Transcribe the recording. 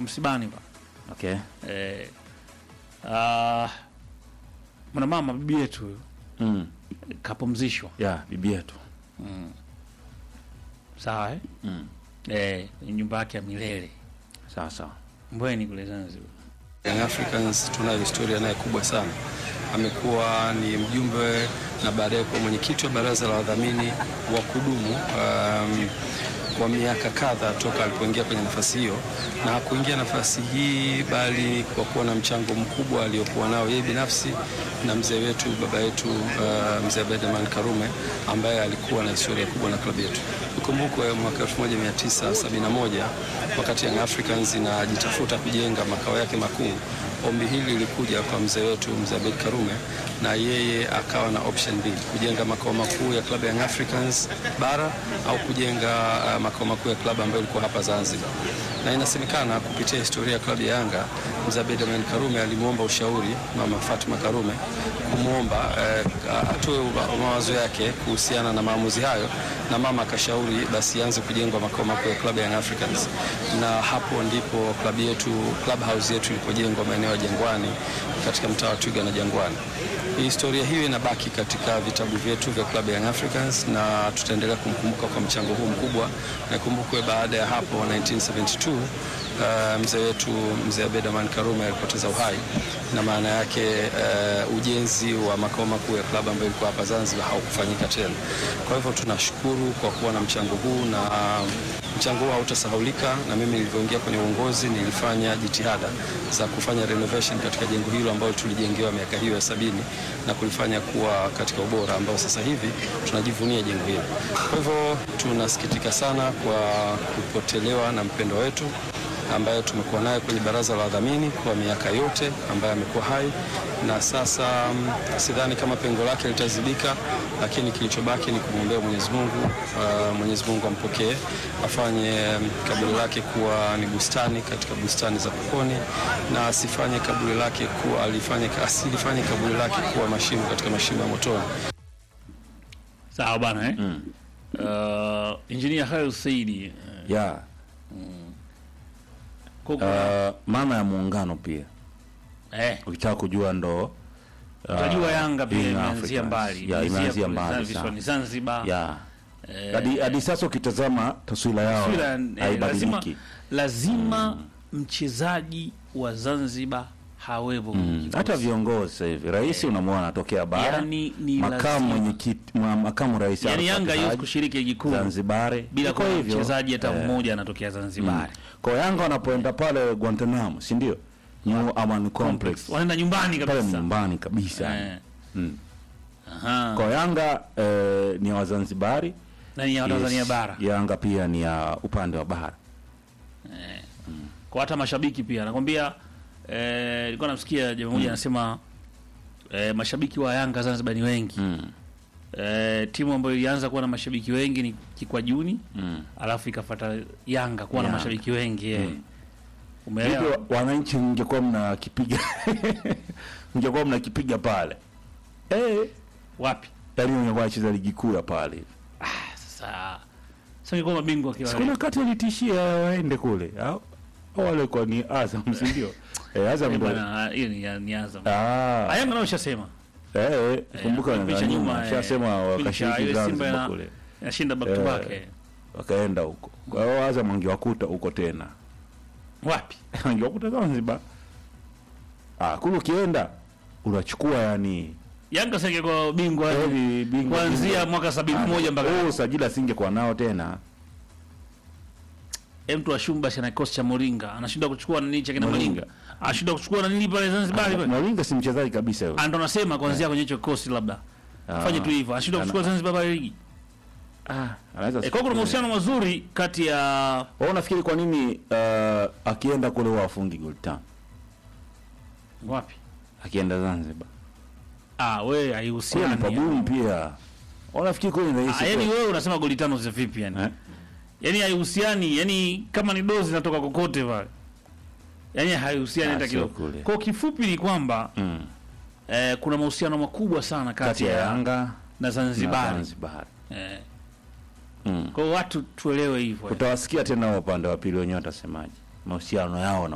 msibani pa Okay. eh, ah, mwanamama bibi yetu huyu, Mm. kapumzishwa Yeah, bibi yetu. sawa eh? Mm. Eh, ni nyumba yake ya milele Sawa sawa. Mbweni kule Zanzibar. Young Africans tunayo historia naye kubwa sana. Amekuwa ni mjumbe na baadaye kuwa mwenyekiti wa baraza la wadhamini wa kudumu um, kwa miaka kadhaa toka alipoingia kwenye nafasi hiyo, na hakuingia nafasi hii bali kwa kuwa na mchango mkubwa aliokuwa nao yeye binafsi na mzee wetu baba yetu uh, mzee Abeid Karume ambaye alikuwa na historia kubwa na klabu yetu. Ikumbukwe mwaka 1971 wakati Young Africans inajitafuta kujenga makao yake makuu, ombi hili lilikuja kwa mzee wetu mzee Abeid Karume, na yeye akawa na option B, kujenga makao makuu ya klabu ya Young Africans bara au kujenga uh, makao makuu ya klabu ambayo ilikuwa hapa Zanzibar. Na inasemekana kupitia historia ya klabu ya Yanga, mzee Abeid Aman Karume alimwomba ushauri mama Fatma Karume kumwomba eh, atoe uba- mawazo yake kuhusiana na maamuzi hayo, na mama akashauri basi ianze kujengwa makao makuu ya klabu ya Young Africans, na hapo ndipo klabu yetu club house yetu ilipojengwa maeneo ya Jangwani katika mtaa wa Twiga na Jangwani. Historia hiyo inabaki katika vitabu vyetu vya klabu ya Young Africans na tutaendelea kumkumbuka kwa mchango huu mkubwa. Na ikumbukwe baada ya hapo 1972 uh, mzee wetu mzee Abeid Aman Karume alipoteza uhai, na maana yake uh, ujenzi wa makao makuu ya klabu ambayo ilikuwa hapa Zanzibar haukufanyika tena. Kwa hivyo tunashukuru kwa kuwa na mchango huu na uh, mchango huu hautasahaulika, na mimi nilivyoingia kwenye uongozi nilifanya jitihada za kufanya renovation katika jengo hilo ambalo tulijengewa miaka hiyo ya sabini na kulifanya kuwa katika ubora ambao sasa hivi tunajivunia jengo hilo. Kwa hivyo tunasikitika sana kwa kupotelewa na mpendo wetu ambaye tumekuwa naye kwenye baraza la wadhamini kwa miaka yote, ambaye amekuwa hai na sasa mm, sidhani kama pengo lake litazibika, lakini kilichobaki ni kumwombea Mwenyezi Mungu. Uh, Mwenyezi Mungu ampokee, afanye mm, kaburi lake kuwa ni bustani katika bustani za peponi, na asifanye kaburi lake kuwa alifanye, asilifanye kaburi lake kuwa mashimo katika mashimo ya motoni. Sawa bana eh? Uh, Engineer Khair Saidi Yeah. uh, Uh, maana ya muungano pia. eh, Ukitaka kujua ndo uh, Unajua Yanga pia Young imeanzia Africans. mbali, Yeah, imeanzia kule mbali Zanzibar, sana. ni Zanzibar. Yeah. Eh, Hadi hadi sasa ukitazama taswira yao taswira, eh, lazima, haibadiliki. lazima mchezaji wa Zanzibar hawepo kwenye Mm. kikosi. Hata viongozi sasa hivi rais unamwona anatokea bara, Yani ni makamu lazima. mwenyekiti, mwa- makamu rais yani Arafat Yanga haiwezi Haji, kushiriki ligi kuu Zanzibari bila Iko kuwa na hivyo. mchezaji hata Eh. mmoja anatokea Zanzibar. Kwa Yanga wanapoenda pale Guantanamo, si ndio? New Aman Complex. Wanaenda nyumbani Pale kabisa. nyumbani kabisa. Eh. Mm. Aha. Kwa Yanga eh, ni ya Wazanzibari. Na ni ya Tanzania Yes. bara. Yanga pia ni ya upande wa bara. Kwa hata mashabiki pia nakwambia eh, nilikuwa namsikia jamaa mmoja anasema eh, mashabiki wa Yanga Zanzibar ni wengi. Mm. Eh, timu ambayo ilianza kuwa na mashabiki wengi ni Kikwajuni Mm. alafu ikafuata Yanga kuwa na Yanga. mashabiki wengi eh. Vipi Umeelewa? wa- wananchi mngekuwa mnakipiga mngekuwa mnakipiga pale eh, Wapi? yaani mngekuwa nacheza ligi kuu ya pale Sasa sasa ingekuwa mabingwa kwa sikuna wakati walitishia waende kule au au wale kwa ni Azam si ndio eh, Azam Eh, ndo bwana hiyo ni ni Azam. ah Ah, Yanga nao ushasema. eh, eh kumbuka Eh, na picha nyuma, nyuma eh, shasema picha, wakashiriki ile Simba Zanzibar ina- kule Inashinda back to Eh. back. eh. wakaenda huko kwa hiyo Azam angewakuta huko tena Wapi? angewakuta Zanzibar ah kule ukienda unachukua yani Yanga sasa ingekuwa bingwa Yaani bingwa- kuanzia bingwa. mwaka 71 mpaka Huu usajili asingekuwa nao tena Eh, mtu wa Shumba ana kikosi cha Moringa anashindwa kuchukua nini cha kina Moringa. Moringa anashindwa kuchukua na nini pale Zanzibar pale Mwalinga si mchezaji kabisa yule. Ah, ndo nasema kuanzia kwenye hicho kikosi labda Ah. fanye tu hivyo anashindwa Ana- kuchukua Zanzibar pale ligi Ah, anaweza eh, kwa kuna mahusiano mazuri kati ya Wewe unafikiri kwa nini uh, akienda kule huwa afungi goli tano? wapi Akienda Zanzibar. ah wewe Kule ni haihusiani pagumu pia. Wewe unafikiri kule ni rahisi? ah, yani kweli? wewe unasema goli tano za vipi yani Eh? yani haihusiani yani kama ni dozi inatoka kokote pale yani haihusiani Ah, hata sio kidogo kule. kwa kifupi ni kwamba Mm. eh, kuna mahusiano makubwa sana kati, Kati ya Yanga na na Zanzibar Zanzibar. eh, Mm. kwa hiyo watu tuelewe hivyo Utawasikia tena wa upande wa pili wenyewe watasemaje. Mahusiano yao na